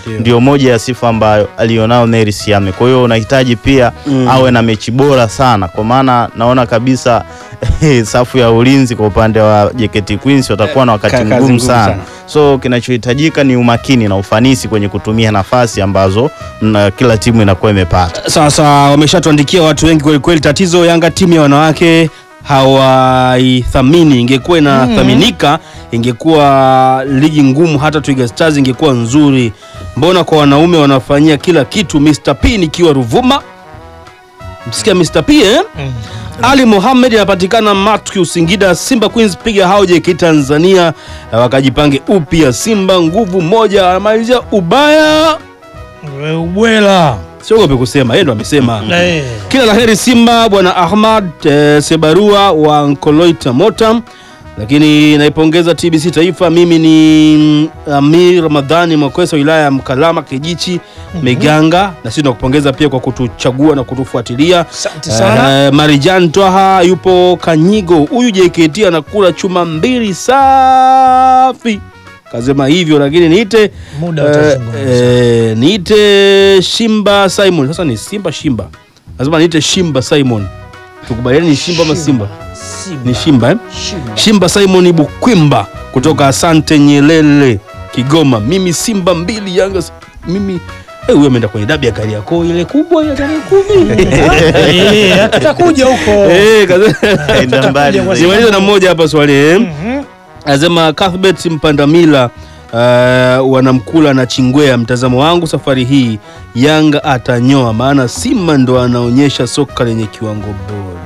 Ndio. ndio moja ya sifa ambayo alionao Neri Siame. Kwa hiyo unahitaji pia Mm. awe na mechi bora sana, kwa maana naona kabisa safu ya ulinzi kwa upande wa JKT Queens watakuwa na wakati Ka- kazi mgumu ngumu sana. sana. So kinachohitajika ni umakini na ufanisi kwenye kutumia nafasi ambazo na kila timu inakuwa imepata. Sasa wameshatuandikia watu wengi kweli kweli. Tatizo Yanga timu ya wanawake hawaithamini. Ingekuwa inathaminika, ingekuwa ligi ngumu, hata Twiga Stars ingekuwa nzuri. Mbona kwa wanaume wanafanyia kila kitu? Mr P nikiwa Ruvuma, msikia Mr P eh? Ali Mohamed anapatikana Matthew Singida. Simba Queens piga hao JK Tanzania eh, wakajipange upya. Simba nguvu moja, anamalizia ubaya, We ubwela siogope kusema, yeye ndo amesema. Eh. Kila la heri Simba bwana Ahmad eh, Sebarua wa Nkoloita Motam. Lakini naipongeza TBC Taifa. Mimi ni mm, Amir Ramadhani Mwakwesa, wilaya ya Mkalama Kijichi Miganga, na sisi tunakupongeza pia kwa kutuchagua na kutufuatilia. Asante sana. Eh, Marijan Twaha yupo Kanyigo, huyu JKT anakula chuma mbili safi, kasema hivyo, lakini niite Muda eh, utazungumza. eh, niite Shimba Simon. Sasa ni Simba Shimba, lazima niite Shimba Simon. Tukubaliani ni Shimba ama Simba? Ni Shimba eh? Shimba. Shimba Simon Bukwimba kutoka Asante Nyelele Kigoma. Mimi Simba mbili Yanga s- mimi eh, huyo ameenda kwenye dabi ya Kariakoo ile kubwa ya tarehe kumi. Eh, tutakuja huko. Eh, kaza- Enda mbali Tutakuja kwa zaidi. Nimaliza na mmoja hapa swali eh. Mhm. Anasema Cuthbert Mpandamila uh, wanamkula na Chingwea. Mtazamo wangu safari hii Yanga atanyoa, maana Simba ndo anaonyesha soka lenye kiwango bora.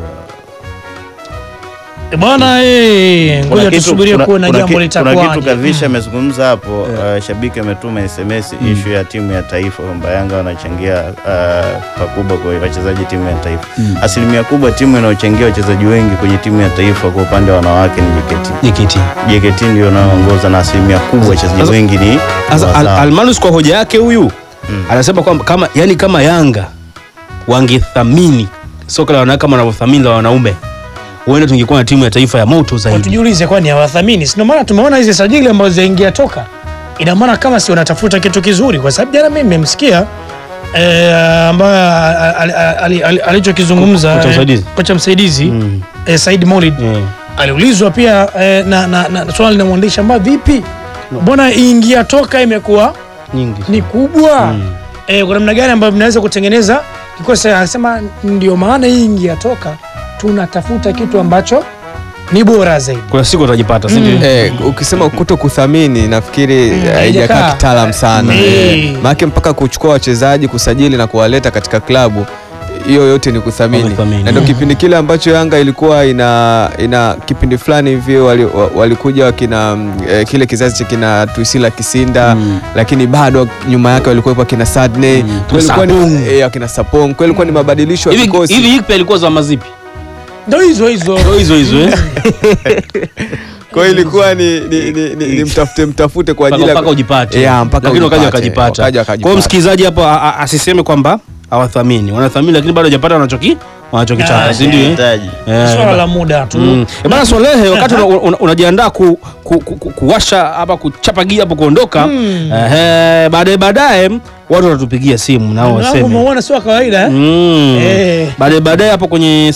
Eh, Bwana eh, Kuna ngoja kitu- tusubirie kuna- kuona kuna jambo ki- Kuna kitu litakuwaje. Kavisha amezungumza hapo Yeah. uh, shabiki ametuma SMS ishu ya timu ya taifa kwamba Yanga wanachangia uh, pakubwa kwa wachezaji timu ya taifa. Asilimia kubwa timu inayochangia wachezaji wengi kwenye timu ya taifa kwa upande wa wanawake ni JKT. JKT. JKT ndio inayoongoza na asilimia kubwa wachezaji Sasa- wengi ni Sasa Al wazawa. Almanus kwa hoja yake huyu Mm. anasema kwamba kama yani kama Yanga wangethamini soka la wanawake kama wanavyothamini la wanaume, huenda tungekuwa na timu ya taifa ya moto zaidi. Tujiulize kwani hawathamini? Si ndio maana tumeona hizi sajili ambazo zaingia toka. Ina maana kama si wanatafuta kitu kizuri, kwa sababu jana mimi nimemsikia eh, ambaye ali- ali- ali- alichokizungumza Kocha eh, msaidizi. kocha msaidizi Mm. eh, Said Maulid Yeah. aliulizwa pia eh, na, na, na swali na mwandishi ambayo vipi, mbona ingia toka imekuwa Nyingi. ni kubwa Mm. eh, kwa namna gani ambayo mnaweza kutengeneza kikosi? Anasema ndio maana hii ingia toka tunatafuta kitu ambacho ni bora zaidi. Kuna siku utajipata, si ndio? Eh, ukisema kuto kuthamini nafikiri haijakaa. haijakaa kitaalam sana Eh. eh. Maana mpaka kuchukua wachezaji kusajili na kuwaleta katika klabu hiyo yote ni kuthamini, Wamethamini. na ndio kipindi kile ambacho Yanga ilikuwa ina ina kipindi fulani hivi wali- wa- walikuja wakina mm, eh, kile kizazi cha kina Tuisila Kisinda Mm. lakini bado nyuma yake walikuwepo akina Sadney Mm. Kwa ilikuwa Sapong. ni eh, akina Sapong kwa ilikuwa ni mabadilisho ya Hivi kikosi hivi Hikpe alikuwa zama zipi? Ndo hizo hizo Ndio hizo hizo eh? kwa hiyo ilikuwa ni, ni, ni, ni, ni mtafute mtafute kwa ajili mpaka ya mpaka ujipate Yeah, mpaka lakini wakaja ujipate. wakajipata. Wakaja Kwa hiyo wakajipata. msikilizaji hapo a- a- asiseme kwamba hawathamini, wanathamini lakini bado hajapata wanachoki wanachokitaka, Ah, si ndio? eh? Hitaji. Eh, swala ba- la muda tu Mm. Eh, bana Swalehe, wakati una- una- unajiandaa ku, ku, ku, ku, kuwasha hapa kuchapa gia hapo kuondoka, ehe, baadaye baadaye watu watatupigia simu nao Mlango waseme umeona sio wa kawaida eh? Mm. Eh. Baadaye baadaye hapo kwenye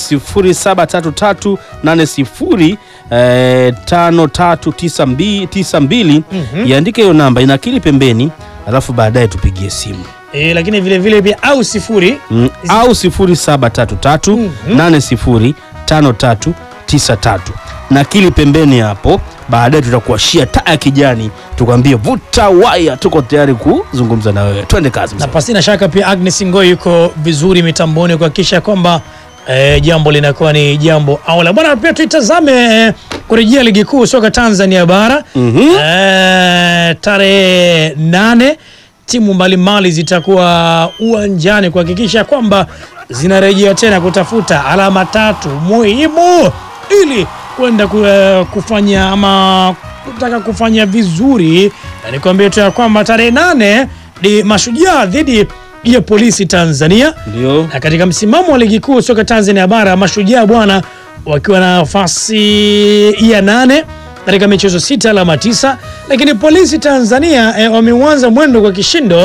073380 eh, 5392 iandike hiyo namba inakili pembeni, alafu baadaye tupigie simu Eh, lakini vile vile pia au sifuri mm. au 0733805393 nakili pembeni hapo. Baadaye tutakuashia taa ya kijani, tukwambie vuta waya, tuko tayari kuzungumza na wewe. Twende kazi na mzee. pasina shaka pia Agnes Ngoi yuko vizuri mitamboni kuhakikisha kwamba eh, jambo linakuwa ni jambo aula bwana. Pia tuitazame eh, kurejea ligi kuu soka Tanzania bara Mhm. eh, tarehe nane timu mbalimbali zitakuwa uwanjani kuhakikisha kwamba zinarejea tena kutafuta alama tatu muhimu ili kwenda ku, eh, kufanya ama kutaka kufanya vizuri, na nikwambie tu ya kwamba tarehe nane ni Mashujaa dhidi ya Polisi Tanzania Ndio. na katika msimamo wa ligi kuu soka Tanzania bara Mashujaa bwana wakiwa na nafasi ya nane katika michezo sita alama tisa, lakini Polisi Tanzania eh, wameuanza mwendo kwa kishindo